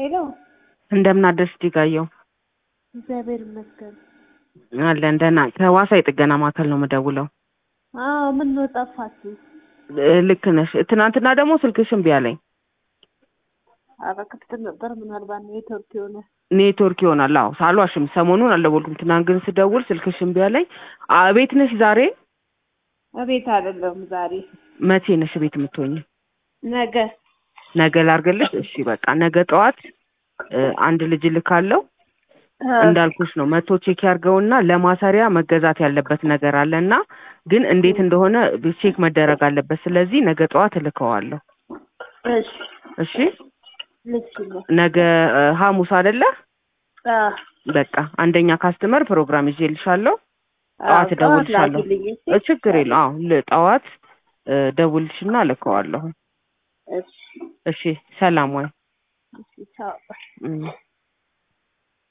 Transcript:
ሄሎ እንደምን አደርሽ ዲጋየው? እግዚአብሔር ይመስገን። አለን ደህና። ከዋሳ የጥገና ማዕከል ነው የምደውለው። አዎ ምን ነው ጠፋችሁ? እ፣ ልክ ነሽ። ትናንትና ደግሞ ስልክሽ እምቢ አለኝ። ኧረ ክፍት ነበር። ምናልባት ኔትወርክ የሆነ ኔትወርክ ይሆናል። አዎ ሳልዋሽም ሰሞኑን አልደወልኩም። ትናንት ግን ስደውል ስልክሽ እምቢ አለኝ። አ፣ ቤት ነሽ ዛሬ? እቤት አይደለሁም ዛሬ። መቼ ነሽ ቤት የምትሆኝ? ነገ ነገ ላርገልሽ? እሺ በቃ ነገ ጠዋት እ፣ አንድ ልጅ ልካለው እንዳልኩሽ ነው መቶ ቼክ ያርገውና ለማሰሪያ መገዛት ያለበት ነገር አለ እና ግን እንዴት እንደሆነ ቼክ መደረግ አለበት። ስለዚህ ነገ ጠዋት እልከዋለሁ። እሺ እሺ ልክ ነው። ነገ እ፣ ሐሙስ አይደለ? አ በቃ አንደኛ ካስተመር ፕሮግራም ይዤልሻለሁ። አዎ፣ ጠዋት እደውልልሻለሁ። ላኪልኝ፣ እሺ? እ፣ ችግር የለው። አዎ ል- ጠዋት እ፣ ደውልሽና እልከዋለሁ። እሺ እሺ ሰላም ወይ? እሺ ቻው። እም